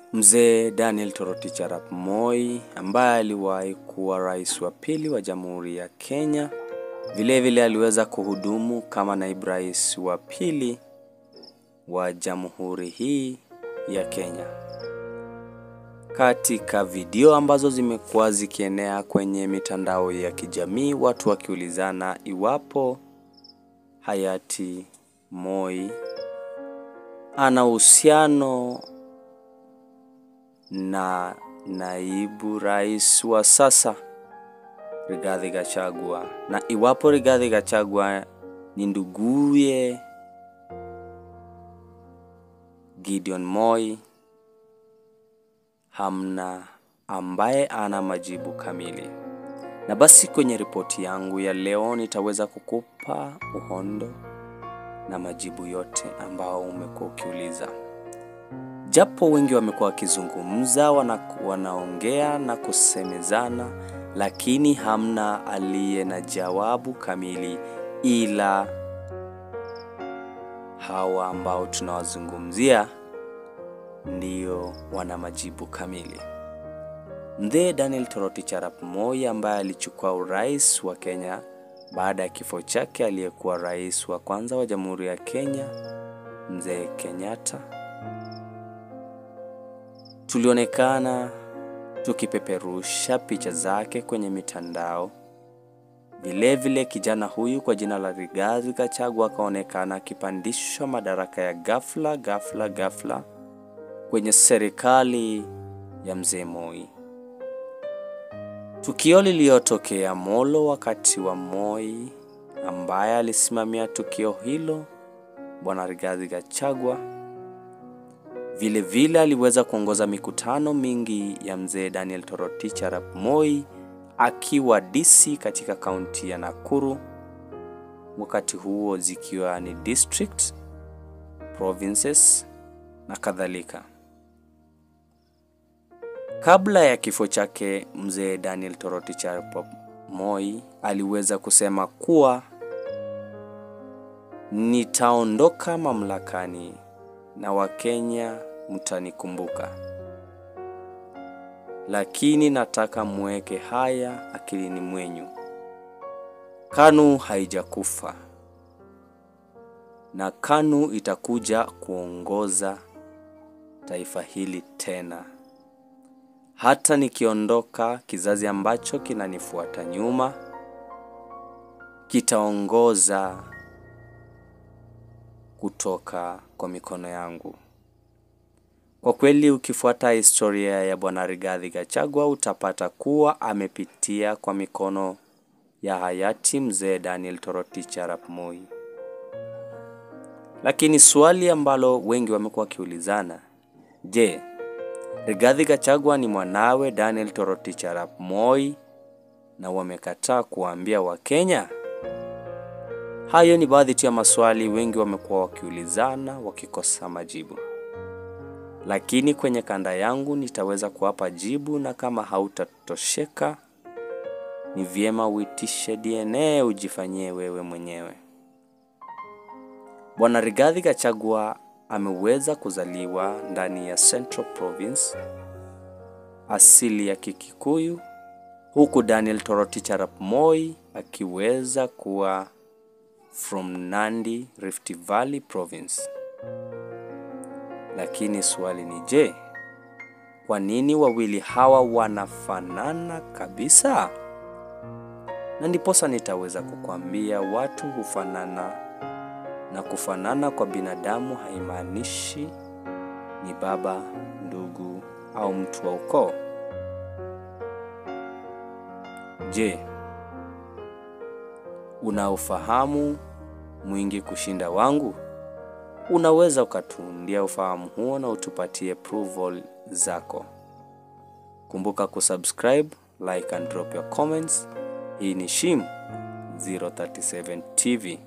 Mzee Daniel Toroitich arap Moi ambaye aliwahi kuwa rais wa pili wa Jamhuri ya Kenya. Vilevile vile aliweza kuhudumu kama naibu rais wa pili wa Jamhuri hii ya Kenya. Katika video ambazo zimekuwa zikienea kwenye mitandao ya kijamii, watu wakiulizana iwapo hayati Moi ana uhusiano na naibu rais wa sasa Rigathi Gachagua, na iwapo Rigathi Gachagua ni nduguye Gideon Moi, hamna ambaye ana majibu kamili. Na basi kwenye ripoti yangu ya leo nitaweza kukupa uhondo na majibu yote ambao umekuwa ukiuliza. Japo wengi wamekuwa wakizungumza, wana, wanaongea na kusemezana, lakini hamna aliye na jawabu kamili, ila hawa ambao tunawazungumzia ndio wana majibu kamili. Mzee Daniel Toroitich arap Moi ambaye alichukua urais wa Kenya baada ya kifo chake aliyekuwa rais wa kwanza wa Jamhuri ya Kenya Mzee Kenyatta, tulionekana tukipeperusha picha zake kwenye mitandao. Vilevile kijana huyu kwa jina la Rigathi Gachagua akaonekana akipandishwa madaraka ya ghafla ghafla ghafla kwenye serikali ya mzee Moi. Tukio lililotokea Molo wakati wa Moi, ambaye alisimamia tukio hilo bwana Rigathi Gachagua, vile vile aliweza kuongoza mikutano mingi ya mzee Daniel Toroitich arap Moi akiwa DC katika kaunti ya Nakuru, wakati huo zikiwa ni district, provinces na kadhalika. Kabla ya kifo chake, mzee Daniel Toroitich arap Moi aliweza kusema kuwa nitaondoka mamlakani na Wakenya mtanikumbuka, lakini nataka muweke haya akilini mwenyu. KANU haijakufa na KANU itakuja kuongoza taifa hili tena. Hata nikiondoka, kizazi ambacho kinanifuata nyuma kitaongoza kutoka kwa mikono yangu. Kwa kweli, ukifuata historia ya bwana Rigathi Gachagua utapata kuwa amepitia kwa mikono ya hayati mzee Daniel Toroitich arap Moi. Lakini swali ambalo wengi wamekuwa wakiulizana, je, Rigathi Gachagua ni mwanawe Daniel Toroitich arap Moi na wamekataa kuwaambia Wakenya? Hayo ni baadhi tu ya maswali wengi wamekuwa wakiulizana wakikosa majibu, lakini kwenye kanda yangu nitaweza kuwapa jibu, na kama hautatosheka ni vyema uitishe DNA ujifanyie wewe mwenyewe. Bwana Rigathi Gachagua ameweza kuzaliwa ndani ya Central Province, asili ya Kikikuyu, huku Daniel Toroitich arap Moi akiweza kuwa from Nandi, Rift Valley Province. Lakini swali ni je, kwa nini wawili hawa wanafanana kabisa? Na ndiposa nitaweza kukwambia watu hufanana, na kufanana kwa binadamu haimaanishi ni baba, ndugu au mtu wa ukoo. Je, una ufahamu mwingi kushinda wangu? Unaweza ukatuundia ufahamu huo na utupatie approval zako. Kumbuka kusubscribe, like and drop your comments. Hii ni Shim 037 TV.